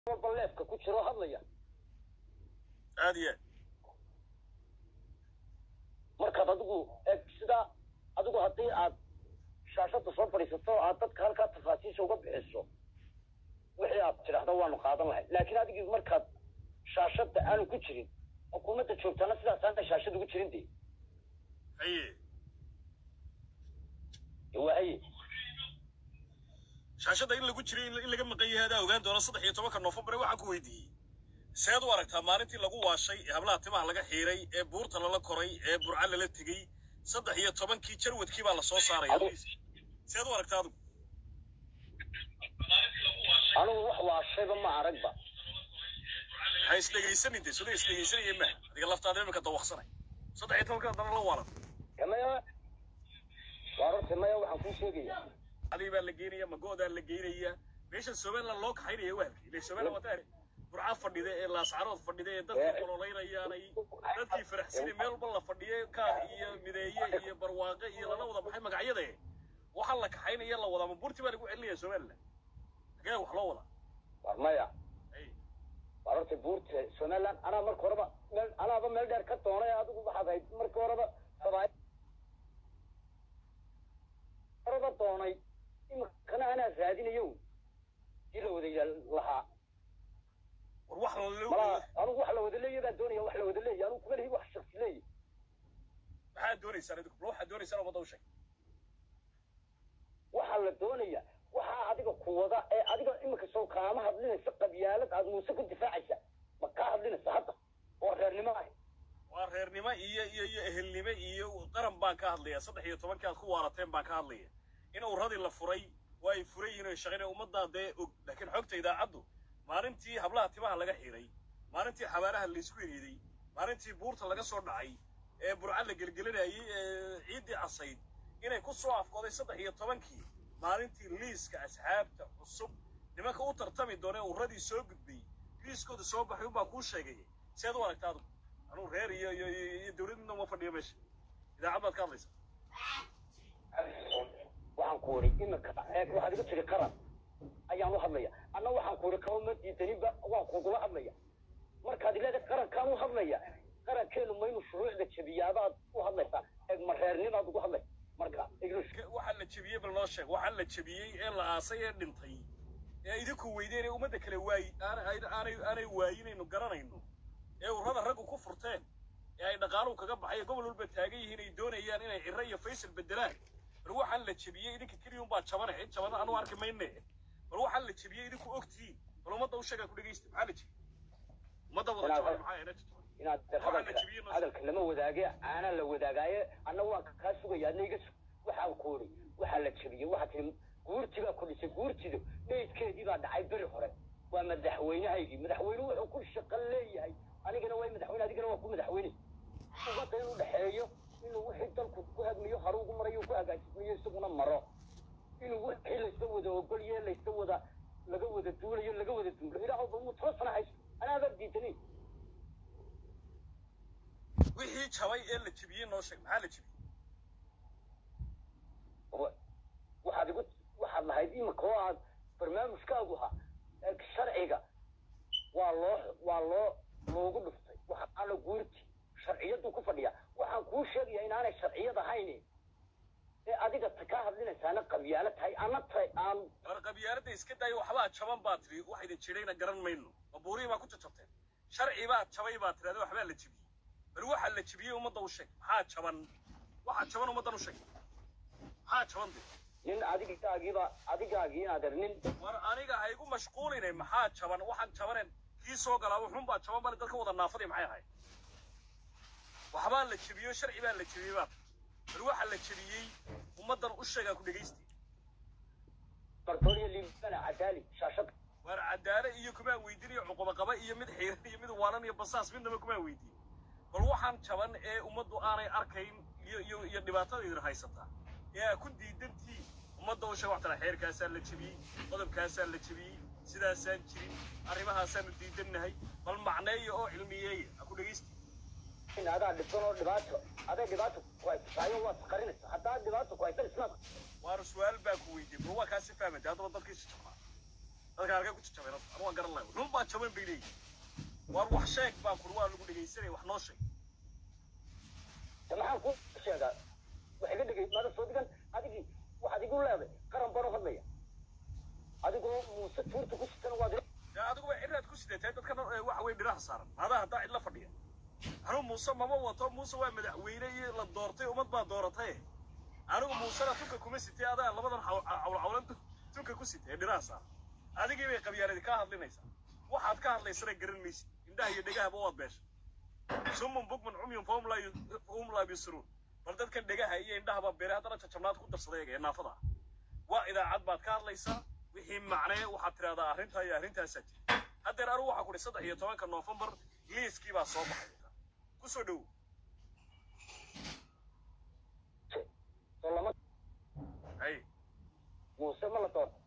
walba leefka ku jiro hadlaya aad iyo aad markaad adigu eg sidaa adigu haddii aad shaashada soo fadhiisato aad dadka halkaa tafaasiisha uga bixiso wixii aad tidhaahdo waanu qaadan lahay laakiin adigii markaad shaashada aanu ku jirin xukuumadda joogtaana sidaas aanay shaashada ugu jirin dee haye waa haye shaashadda in lagu jiray in in laga maqan yahay adaa ogaan doona saddex iyo tobanka noofembar waxaan ku weydiiyey seed u aragtaa maalintii lagu waashay ee hablaha timaha laga xiiray ee buurta lala koray ee burca lala tegey saddex iyo tobankii jarwadkii baa la soo saaraya Adu- seed u aragtaa adigu anigu wax waashayba ma aragba ha isdhegaysanin de sida isdhegaysanaya maaha adiga laftaada imika dawaqsanay saddex iyo tobanka haddana la waalan maya waa runtii maya waxaan kuu sheegaya adii baa la geynaya magoodaa la geynaya meeshan somaliland loo kaxaynaya wahalkii ile somaliland waa taari burca fadhida ee laascarood fadhida ee dadkii ololeynayaanay dadkii faraxsini meel walba la fadhiyay kaad iyo mideeye iyo barwaaqe iyo lala wada baxay magacyada waxaa la kaxaynaya la wadaa ma burti baa lagu celinaya somaliland hagee wax loo wadaa war maya Ay, waa runtii buurta somaliland anaa marka horeba meel anaaba meel dheer ka doonay adigu waxaad hayd marka horeba sabaay horeba doonay imikana anaa raadinayo dii la wada yaal lahaa war wax la malaa anigu wax la wada leeya baa doonaya wax la wada leeya anigu kuma lihi wax shaksi leeya maxaad doonaysaan idinku bal waxaad doonaysaan ummadda u sheeg waxaa la doonaya waxaa adiga ku wada ee adiga imika soo kaama hadlinaysa qabyaalad aad muuse ku difaacaysa ma kaa hadlinaysa hadda oo reernimo ah waa reernimo iyo iyo iyo ehelnimo iyo qaran baan ka hadlaya saddex iyo tobankii aad ku waarateen baan ka hadlaya in uradii la furay waa ay furan yihiin oo shaqaynaya ummaddaa dee og laakiin xogta idaacaddu maalintii hablaha timaha laga xiray maalintii xabaaraha laysku eriiday maalintii buurta laga soo dhacay ee burca la gelgelinayay ee ciiddii casayd inay ku soo afkooday saddex iyo tobankii maalintii liiska asxaabta cusub nimanka u tartami doonee uradii soo gudbay liiskooda soo baxay unbaa kuu sheegaya seed u aragta adigu anuu reer iyo iyo iyo iyo dawladna uma fadhiyo meesha idaacad baad ka hadlaysa waxaan ku uri imika eeg waxaad iga tiri qaran ayaan u hadlaya anna waxaan ku uri kama ma diidaninba waan kugula hadlaya markaad ileedahay qarankaan u hadlaya qarankeenu ma inuu shuruucda jebiyaabaad u hadlaysaa eeg ma reernimaad ugu hadlaysa marka iglish waxaa la jebiyey bal noo sheeg waxaa la jebiyey ee la aasay ee dhintay ee idinku weydeen ee ummadda kale waayi aanay aanay aanay waayinaynu garanayno ee urrada raggu ku furteen ee ay dhaqaaluhu kaga baxay gobol walba taagan yihiin ay doonayaan inay cirro iyo faysal bedelaan bal waxaan la jebiyey idinka keliya unbaa jabane cid jabana anu arki mayne bal waxaan la jebiyey idinku ogtihiin bal ummadda u sheegaa ku dhegeysta maxaa la jebiyey ummadda wada jaban maxaa ena jaban inaad hadalka hadalka lama wadaage aanaa la wadaagaaye anna waan kaa sugaya adna iga sug waxaan ku uri waxaa la jebiyey waxaa tiri guurti baa ku dhisay guurtidu dheydkeedii baa dhacay beri hore waa madaxweynahaygii madaxweyne wuxuu ku shaqo leeyahay anigana waa madaxweyne adigana waa ku madaxweyne ummadda inuu dhexeeyo inuu wixii dalku ku hagmiyo haruugu marayo ku hagaajismiyo isaguna maro inuu wixii layska wada ogolye layska wada laga wada duulayo laga wada duulo ilaahu ba muu toban sana haysto anaaba diidanin wixii jabay ee la jebiyey noo sheeg maxaa la jebiyey wa- waxaad igu waxaad lahayd imika oo aad barnaamijkaagu ahaa ee sharciga waa loo waa loo loogu dhuftay waxaa la guurti sharciyadu ku fadhiya waxaan kuu sheegayaa inaanay sharciyad ahayn ee adiga ta kaa hadlinaysaana qabyaalo tahay ana tahay aan war qabyaaladda iska daaya waxbaa jaban baa tiri wax idin jirayna garan mayno mabuurihii baa ku jajabteen sharci baa jabay baa tirahda waxbaa la jebiyey bal waxaa la jebiyey ummadda u sheeg maxaa jaban waxaa jaban ummaddan u sheeg maxaa jaban de nin adigaagiiba adigaagii inaad er nin war aniga ha igu mashquuline maxaa jaban waxaan jabanen kii soo galaa wuxuun baa jaban bale dadka wada naafadii maxay ahayd waxbaa la jebiyo sharci baa la jebiyey baa bal waxaa la jebiyey ummaddan u sheegaa ku dhegaysti bartooniya liibana cadaali shaashada waar cadaale iyo kumaa weydiinayo cuqubaqaba iyo mid xiiran iyo mid waalan iyo basaas midnaba kumaa weydiin bal waxaan jaban ee ummaddu aanay arkayn iyo iyo iyo dhibaatada idin haysataa ee aa ku diidantiin ummadda u sheeg waxtana xeerkaasaa la jebiyey qodobkaasaa la jebiyey sidaasaan jirin arrimahaasaanu diidannahay bal macneeya oo cilmiyeeya ha ku dhegaysti in adaa dhibsan oo dhibaato aday dhibaato ku haysataayo waad qarinaysa haddaad dhibaato ku haysan isnaad waar su-aal baa ku weydiiyey bal waa kaasi fahmantay haddaba dadkii jajabnaa dadka halkee ku jajabeen horta anu waan garan lahay run baa jaban bay leeyihin waar wax sheeg baan kuri waa lagu dhegaysanaya wax noo sheeg de maxaan ku sheegaa wax iga dhegay maada soo digan adigii waxaad igu leeday qaran baan u hadlaya adigoo muuse tuurta ku sitana waad dee adiguba ciraad ku sideetay dadkan eh, waxa weye dhiraha saaran adaa haddaa cid la fadhiya anuu muuse mama wato muuse waa madaxweyne iyo la doortay ummad baa dooratay anigu muusena tunka kuma sitay adaa labadan caw- cawlcawlan tu- tunka ku sitay ee dhiraha saaran adigii bay qabyaanadi kaa hadlinaysaa waxaad ka hadlaysana garan maysid indhaha iyo dhegahaba waad beeshay sumun bugman cumyun fahum laa yu- fahum laa yusiruun bal dadkan dhegaha iyo indhahaba beere haddana jajabnaad ku darsaday ee naafada ah waa idaacad baad ka hadlaysaa wixii macnee waxaad tidhahdaa arrintaa iyo arrintaasaa jira haddeer anigu waxaa ku dhi saddex iyo tobanka noofembar liiskii baa soo baxay ku soo dhowo soo lama hay muuse ma la doorta